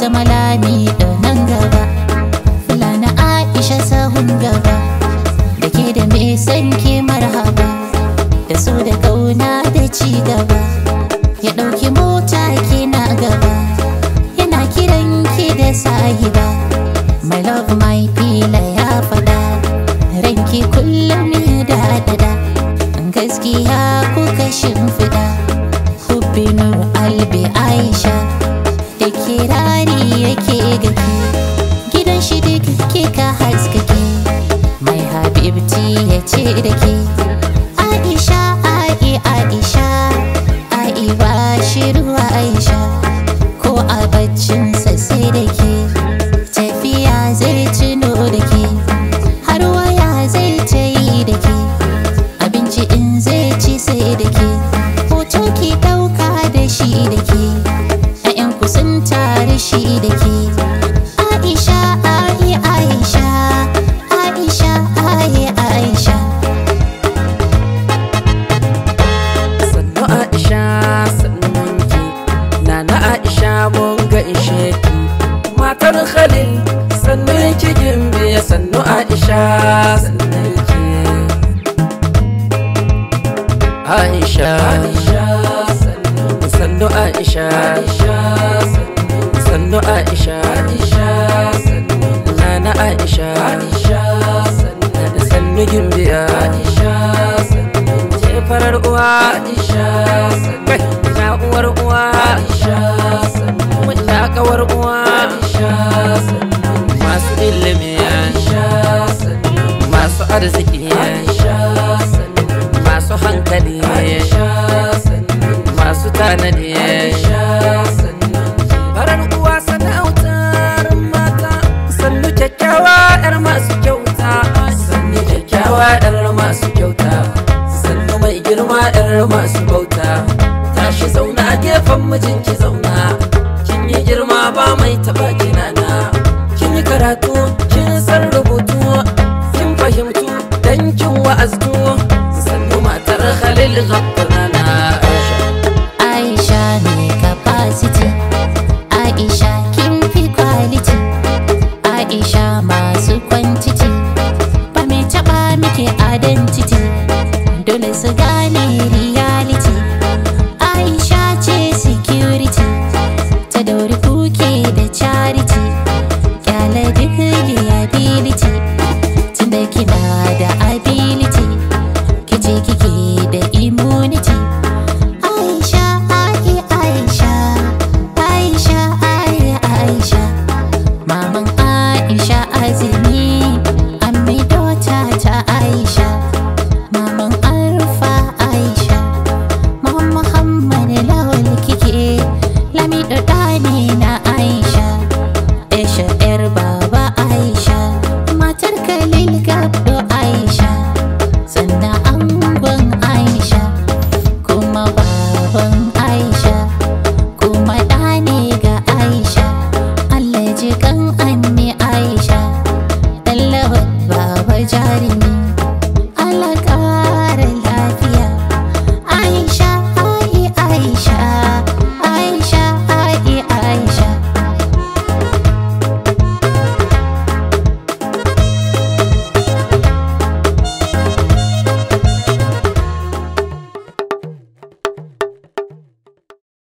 zama lami da nan gaba fulani aisha sahun gaba da ke da me san ke marhaba da so da kauna da ci gaba ya ɗauki mota ke na gaba yana kiran ki da sahiba my love my fila ya faɗa ranki kullum da dada gaskiya kuka shimfiɗa hubbi nur albi aisha da kirari yake gake gidan shi duk ke ka haskake mai habibti ya ce da ke aisha ai aisha ai ba shi ruwa aisha ko a baccinsa sai da ke tafiya zai tuno da ke har waya zai ta yi da ke abinci in zai ci sai da ke hoto ki ɗauka da shi da ke ‘ya'yanku sun tare shi da ke aisha ai aisha aisha ai aisha sannu aisha sannun ki nana aisha mun ga ishe ki matar khalil sannun ki gimbe sannu aisha sannun ki aisha sannu aisha sannu aisha nana aisha sannu gimbiya ce farar uwa kai ta uwar uwa mun ta kawar uwa masu ilimi masu arziki masu hankali masu tanadi farar uwa sana'autar mata sannu kyakkyawa yar masu kyauta sannu kyakkyawa yar masu kyauta sannu mai girma yar masu bauta tashi zauna gefen mijinki zauna kin yi girma ba mai taba kinana kin yi karatu kin san rubutu kin fahimtu dan kin wa'aztu sannu matar khalil gabbanana aisha aisha ne capacity aisha kin fi quality aisha masu quantity ba mai taɓa miki identity dole su gane